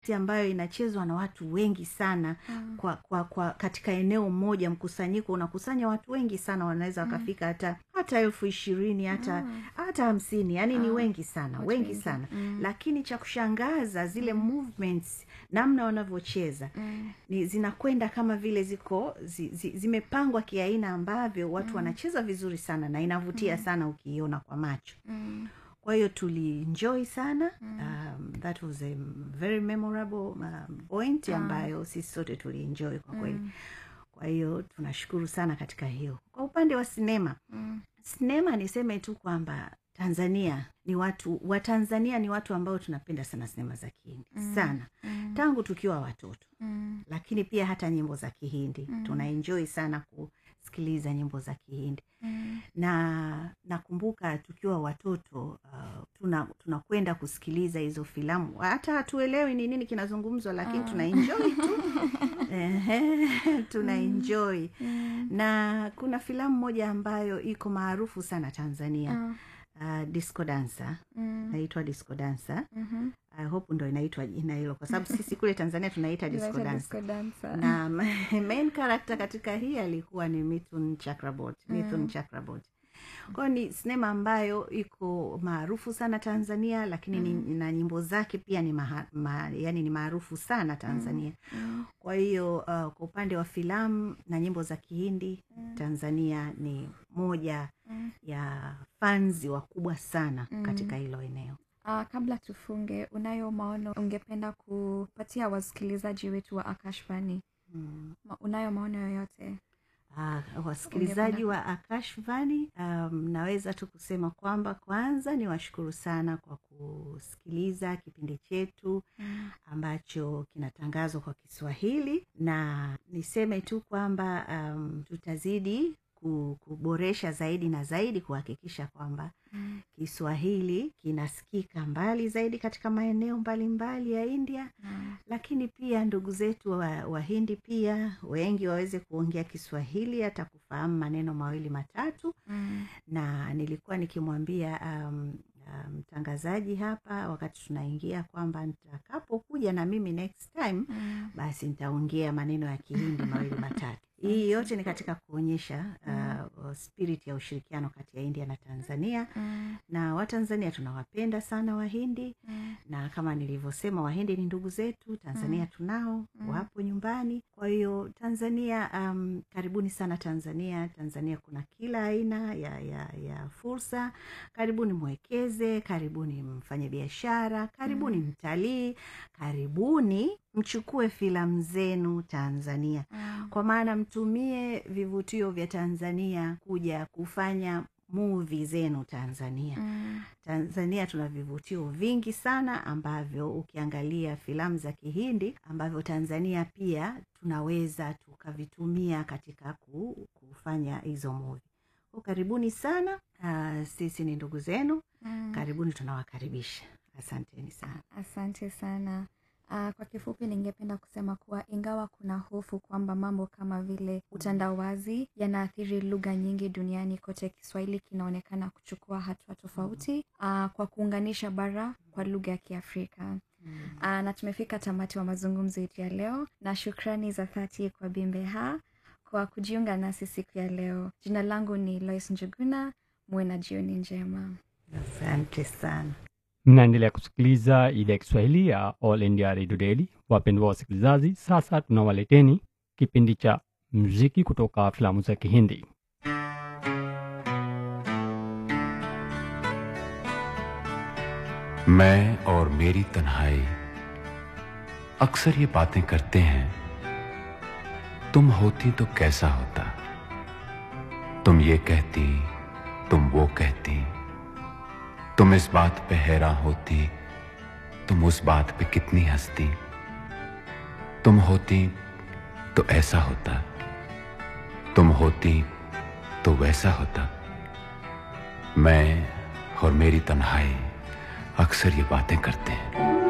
ambayo inachezwa na watu wengi sana Mm. kwa, kwa, kwa katika eneo moja mkusanyiko unakusanya watu wengi sana wanaweza wakafika hata hata elfu ishirini hata Mm. hata hamsini yani ni Ah, wengi sana watu wengi wengi. sana Mm. lakini cha kushangaza zile movements namna wanavyocheza Mm. ni zinakwenda kama vile ziko zi, zi, zimepangwa kiaina ambavyo watu wanacheza vizuri sana na inavutia sana ukiiona kwa macho Mm. kwa hiyo tulienjoy sana um, that was a very memorable um, point ambayo sisi sote tulienjoy kwa kweli kwa hiyo tunashukuru sana katika hiyo kwa upande wa sinema Mm. sinema niseme tu kwamba tanzania ni watu watanzania ni watu ambao tunapenda sana sinema za kihindi sana Mm. tangu tukiwa watoto Mm. lakini pia hata nyimbo za kihindi Mm. tunaenjoy sana kusikiliza nyimbo za kihindi Mm. na nakumbuka tukiwa watoto uh, tuna tunakwenda kusikiliza hizo filamu hata hatuelewi ni nini kinazungumzwa lakini tunaenjoy tu Ehe, tunaenjoy Mm. na kuna filamu moja ambayo iko maarufu sana tanzania Ah. uh, disco dancer Mm. naitwa disco dancer Mhm. I hope ndo inaitwa jina hilo kwa sababu sisi kule tanzania tunaita disco Inaitwa dancer disco dancer. na main character katika hii alikuwa ni mithun chakrabot mithun chakrabot kwayo ni sinema ambayo iko maarufu sana tanzania lakini ni, na nyimbo zake pia ni maha, ma, yani ni maarufu sana tanzania Mm. kwa hiyo uh, kwa upande wa filamu na nyimbo za kihindi tanzania ni moja Mm. ya fanzi wakubwa sana Mm. katika hilo eneo Ah, kabla tufunge unayo maono ungependa kupatia wasikilizaji wetu wa akashvani mm. Ma, unayo maono yoyote Uh, wasikilizaji wa akashvani um, naweza tu kusema kwamba kwanza ni washukuru sana kwa kusikiliza kipindi chetu Mm. ambacho kinatangazwa kwa kiswahili na niseme tu kwamba um, tutazidi ku- kuboresha zaidi na zaidi kuhakikisha kwamba Mm. kiswahili kinasikika mbali zaidi katika maeneo mbalimbali ya india Mm. lakini pia ndugu zetu wa- wahindi pia wengi waweze kuongea kiswahili hata kufahamu maneno mawili matatu Mm. na nilikuwa nikimwambia um, um, mtangazaji hapa wakati tunaingia kwamba nitakapokuja na mimi next time Mm. basi nitaongea maneno ya kihindi mawili matatu hii yote ni katika kuonyesha uh, spirit ya ushirikiano kati ya india na tanzania Mm. na watanzania tunawapenda sana wahindi Mm. na kama nilivyosema wahindi ni ndugu zetu tanzania tunao wapo nyumbani kwa hiyo tanzania um, karibuni sana tanzania tanzania kuna kila aina ya, ya, ya fursa karibuni mwekeze karibuni mfanye biashara karibuni mtalii karibuni mchukue filamu zenu tanzania Mm. kwa maana mtumie vivutio vya tanzania kuja kufanya muvi zenu tanzania Mm. tanzania tuna vivutio vingi sana ambavyo ukiangalia filamu za kihindi ambavyo tanzania pia tunaweza tukavitumia katika ku, kufanya hizo muvi ko karibuni sana uh, sisi ni ndugu zenu Mm. karibuni tunawakaribisha asanteni sana asante sana Uh, kwa kifupi ningependa kusema kuwa ingawa kuna hofu kwamba mambo kama vile utandawazi yanaathiri lugha nyingi duniani kote kiswahili kinaonekana kuchukua hatua tofauti uh, kwa kuunganisha bara kwa lugha ya kiafrika uh, na tumefika tamati wa mazungumzo yetu ya leo na shukrani za dhati kwa bimbeha kwa kujiunga nasi siku ya leo jina langu ni lois njuguna muwe na jioni njema asante sana mnaendelea kusikiliza idhaa ya kiswahili ya all india radio daily wapendwa wasikilizaji sasa tunawaleteni kipindi cha muziki kutoka filamu za kihindi मैं और मेरी तन्हाई अक्सर ये बातें करते हैं तुम होती तो कैसा होता तुम ये कहती तुम वो कहती तुम इस बात पे हैरान होती तुम उस बात पे कितनी हंसती तुम होती तो ऐसा होता तुम होती तो वैसा होता मैं और मेरी तन्हाई अक्सर ये बातें करते हैं